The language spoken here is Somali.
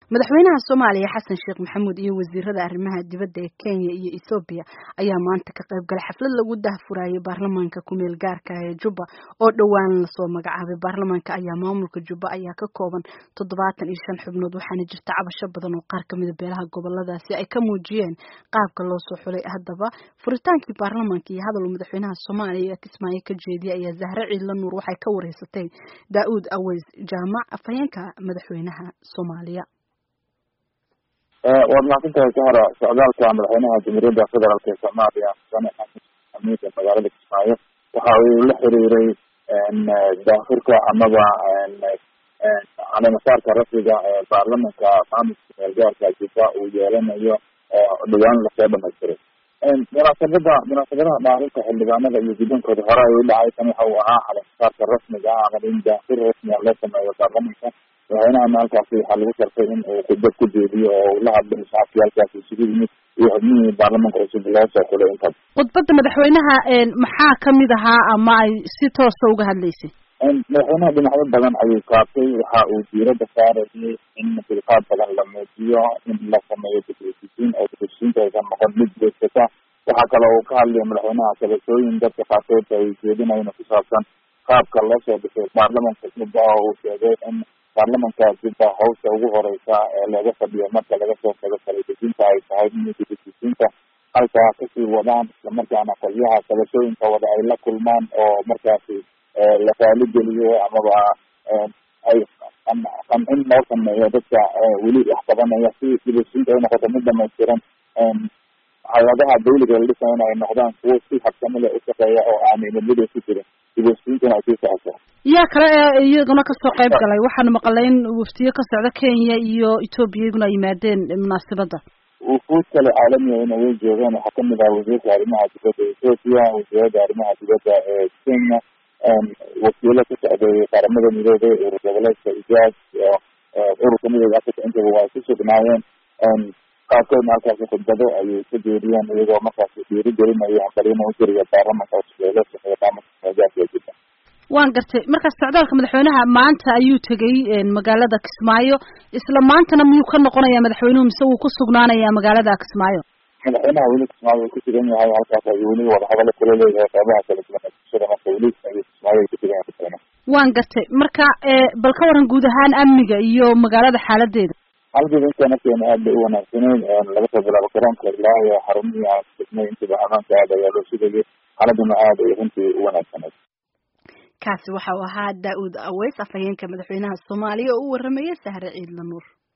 madaxweynaha soomaaliya xasan sheekh maxamuud iyo wasiirada arrimaha dibadda ee kenya iyo ethoobiya ayaa maanta ka qayb galay xaflad lagu dahfurayay baarlamaanka kumeel gaarka ee jubba oo dhowaan lasoo magacaabay baarlamaanka ayaa maamulka jubba ayaa ka kooban toddobaatan iyo shan xubnood waxaana jirta cabasho badan oo qaar kamida beelaha goboladaasi ay ka muujiyeen qaabka loo soo xulay haddaba furitaankii baarlamaanka iyo hadal madaxweynaha soomaaliya ee kismaayo ka jeediyay ayaa zahre ciidla nuur waxay ka wareysatay daa-uud aweys jaamac afhayeenka madaxweynaha soomaaliya waad mahadsantahay kahora socdaalka madaxweynaha jamhuuriyadda federaalk ee soomaaliya mudane xasan xamiid ee magaalada kismaayo waxa uu la xiriiray daafurka amaba caleemasaarka rasmiga ee baarlamanka maamulka meelgaarka jubba uu yeelanayo oo dhawaan lasoo dhamaystiray munaasabada munaasabadaha dhaarinta xildhibaanada iyo guddoonkooda hore ay u dhacay tan waxa uu ahaa caleemasaarka rasmiga ah ama in daafur rasmiga loo sameeyo baarlamanka madaxweynahana halkaasi waxaa lagu shartay in uu khudbad ku jeediyo oo uu la hadlay shacabkii halkaasi isugu yimid iyo xubnihii baarlamanka cusub loo soo xulay intaas khudbadda madaxweynaha maxaa kamid ahaa ama ay si toosa uga hadlaysay madaxweynaha dhinacyo badan ayuu kaabtay waxa uu diirada saarayay in dulqaad badan la muujiyo in la sameeyo dibhesisiin oo dibhesisiinta aysan noqon mid jeegsata waxaa kale uu ka hadlaya madaxweynaha sabashooyin dadka qaarkood ay jeedinayn ku saabsan qaabka loo soo dhisay baarlamanka jubba oo uu sheegay in baarlamanka jubba hawsha ugu horeysa ee laga fadhiyo marka laga soo tago kaladesinta ay tahay in dibhesisiinta halkaa kasii wadaan islamarkaana qolyaha sabashooyinka wada ay la kulmaan oo markaasi la raaligeliyo amaba ay qancin loo sameeyo dadka weli wax qabanaya si dibhesisiinta ay noqoto mid dhamaystiran hay-adaha dawliga la dhisaya in ay noqdaan kuwo si habsami leh ushaqeeya oo aanay midmida ku jirin dibhesisiintana ay sii socoto yaa kale ee iyaguna kasoo qayb galay waxaana maqalay in waftiyo ka socda kenya iyo etoobiya iyaguna ay yimaadeen munaasabadda wufuud kale caalamiga ina way joogeen waxaa kamid ah wasiirka arrimaha dibadda ethoopia wasiirada arrimaha dibadda ee kenya wakiilo ka socday qaramada midoobay urur goboleedka ijaad iyo ururka midooda africa intaba waa ku sugnaayeen qaarkoodna halkaasi khudbado ayay ka jeediyeen iyagoo markaasi dhiiri gelinaya hambalina u jiriya baarlamanka cusub ee loo sameeyo maamulka meelgaarka ee jubba waan gartay markaas socdaalka madaxweynaha maanta ayuu tegay magaalada kismaayo isla maantana miyuu ka noqonaya madaxweynuhu mise wuu ku sugnaanaya magaalada kismaayo madaxweynaha weli kismaayo uu ku sugan yahay halkaas ayuu weli wadahadalo kula leeyahay qeybaha kala duwan ee bulshada marka weli ayuu kismaayo ku sugan yahay madaxweynaha waan gartay marka bal ka waran guud ahaan amniga iyo magaalada xaaladeeda xaaladeeda inta nafteena aad bay u wanaagsaneyn laga soo bilaabo garoonka ilaa iyo xarumihii aan degmay intaba amaanka aad ayaa loo sugayay xaaladuna aad ay runtii u wanaagsaneyd kaasi waxa uu ahaa daa-uud aweys afhayeenka madaxweynaha soomaaliya oo u waramayay sahre ciidla nuur